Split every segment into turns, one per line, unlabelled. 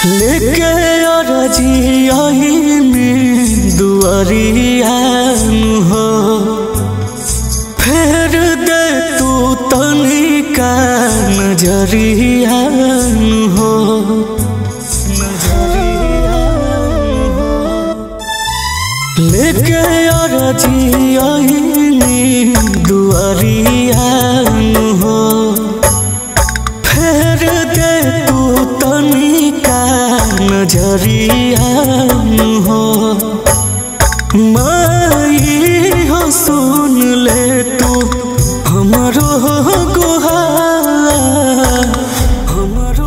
लेके अरजियानी दुआरिया हो फेर दे तू तनिका नजरिया हो लेके अरजियानी दुआरिया हो फेर दे तू तनिका नजरिया हो माई हो सुन ले तू हमरो गुहार हमरो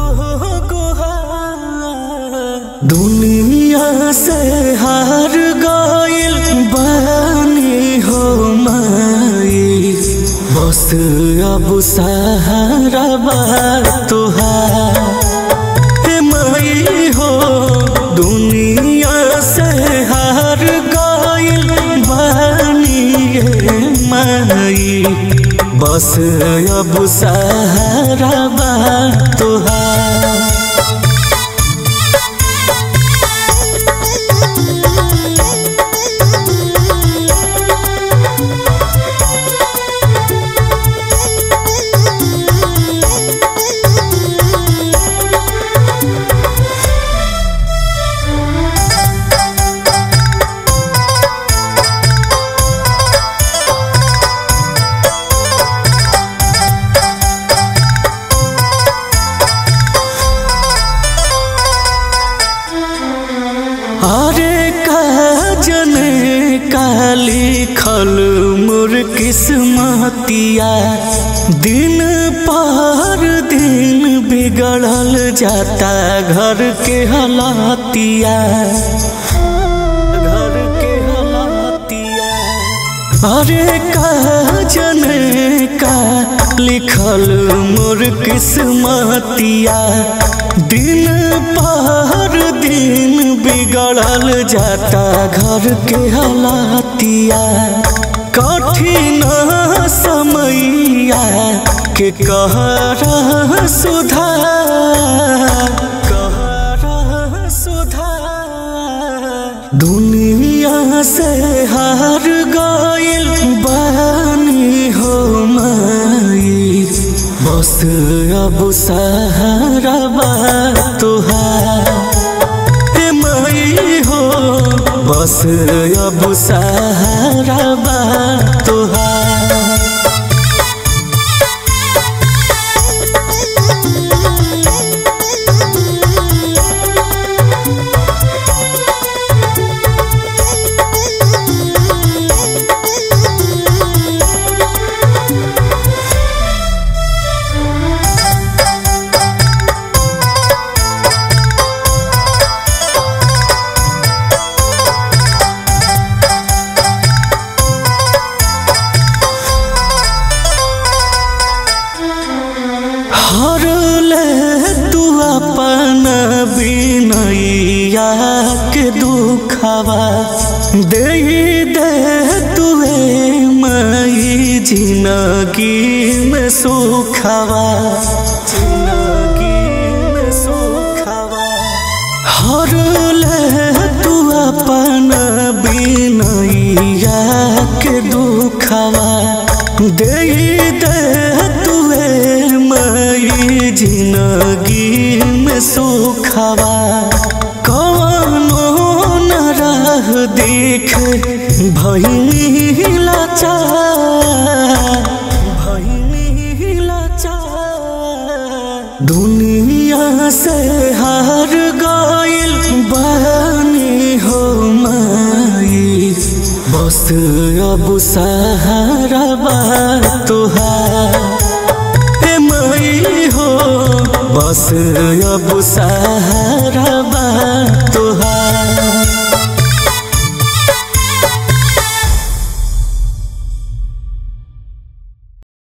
गुहार दुनिया से हार गइल बानी हो माई बस अब सहारा बा तुहार हे माई हो दुनिया से हार गइल बानी ये माई बस अब सहारा बा तुहार अरे का जने काली खल मोर किस्मतिया दिन पर दिन बिगड़ल जाता घर के हालातिया घर के हालातिया अरे का जने का लिखल मोर किस्मतिया दिन पर दिन बिगड़ल जाता घर के हालातिया कठिन समैया के कहरा सुधार कहरा सुधार दुनिया से हार गइल बानी हो माई बस अब सहारा बा तुहार हे माई हो बस अब सहारा बा तुहार हर ले तू अपन बिनैया के दुखवा दे दे तुए मई जिंदगी में सुखवा जिंदगी में सुखवा हर ले तू अपन बिनैया के दुखवा दे दे तुए मई जिंदगी में सुखवा कौनो न राह देख भैनी लाचार भैनी लाचार दुनिया से हार गइल बानी हो माई बस अब सहारा बा तुहार हे माई हो बस अब सहारा बा